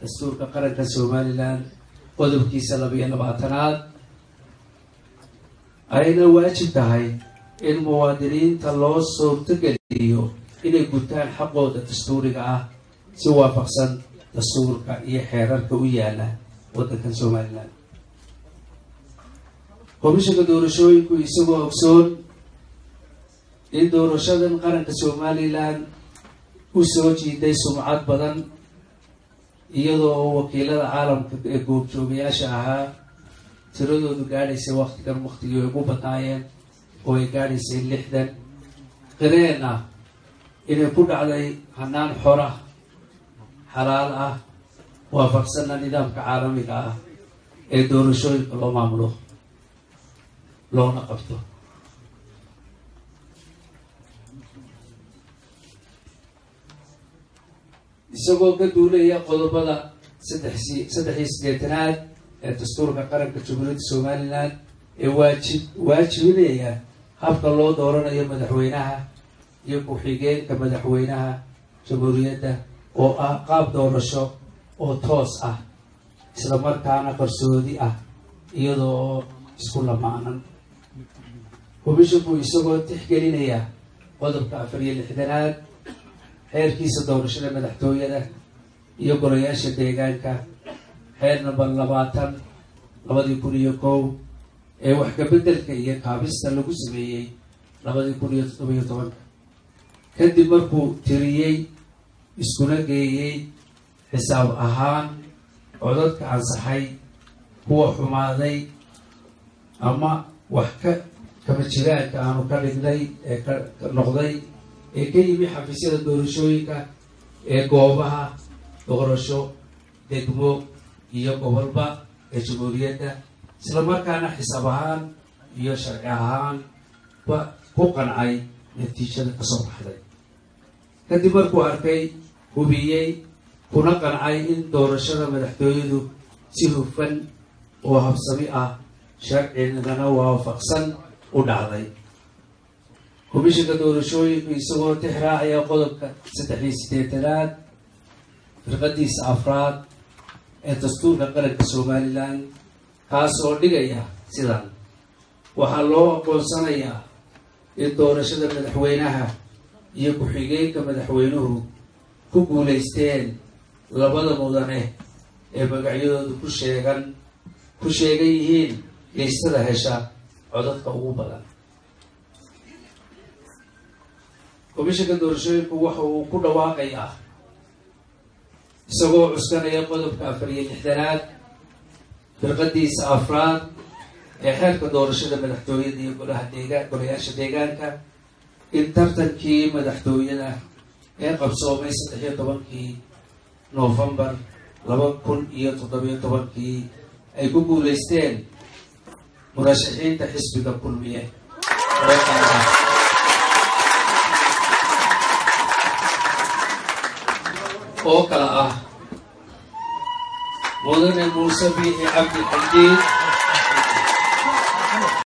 dastuurka qaranka somalilan qodobkiisa labiyo labaatanaad ayna waajib tahay in muwaadiniinta loo suurtogeliyo inay gutaan xaqooda dastuuriga ah si waafaqsan dastuurka iyo xeerarka u yaala waddankan somalilan komishanka doorashooyinku isagoo ogsoon in doorashadan qaranka somalilan u soo jiiday sumcad badan iyadoo oo wakiilada caalamka ee goobjoogayaasha ahaa tiradoodu gaadhaysay waktigan waktigii ay ugu badnaayeen oo ay gaadhaysay lixdan qireen ah inay ku dhacday hanaan xora xalaal ah waafaqsanna nidaamka caalamiga ah ee doorashooyinka loo maamulo loona qabto isagoo ka duulaya qodobada saddexsi saddex iyo siddeetanaad ee dastuurka qaranka jamhuuriyadda somalilan ee waajib waajibinaya habka loo dooranayo madaxweynaha iyo ku-xigeenka madaxweynaha jamhuuriyadda oo ah qaab doorasho oo toos ah isla markaana qarsoodi ah iyadoo oo isku lamaanan komishinku isagoo tixgelinaya qodobka afar iyo lixdanaad xeerkiisa doorashada madaxtooyada iyo golayaasha deegaanka xeer namber labaatan labadii kun iyo kow ee wax kabeddelka iyo kaabista lagu sameeyey labadii kun iyo toddobiyo tobanka kadib markuu tiriyey iskuna geeyey xisaab ahaan codadka ansaxay kuwa xumaaday ama wax ka kama jiraanka aanu ka dhignay ee ka noqday ee ka yimi xafiisyada doorashooyinka ee goobaha doorasho degmo iyo gobolba ee jamhuuriyadda isla markaana xisaab ahaan iyo sharci ahaan ba ku qancay natiijada kasoo baxday kadib markuu arkay hubiyey kuna qancay in doorashada madaxtooyadu si hufan oo habsami ah sharcigana waafaqsan u dhacday komishinka doorashooyinku isagoo tixraacaya qodobka saddex iyo siddeetanaad firqadiisa afraad ee dastuurka qaranka somalilan kaas oo dhigaya sidan waxaa loo aqoonsanayaa in doorashada madaxweynaha iyo ku-xigeenka madaxweynuhu ku guulaysteen labada mudane ee magacyadoodu ku sheegan ku sheegan yihiin geystada hesha codadka ugu badan komishanka doorashooyinku waxa uu ku dhawaaqayaa isagoo cuskanaya qodobka afar iyo lixdanaad firqadiisa afraad ee xeerka doorashada madaxtooyada iyo golaha deegaan golayaasha deegaanka in tartankii madaxtooyada ee qabsoomay saddex iyo tobankii noofembar laba kun iyo toddobiyo tobankii ay ku guulaysteen murashaxiinta xisbiga kulmiye oo qaada oo kala ah mudane muuse biixi cabdi xadiid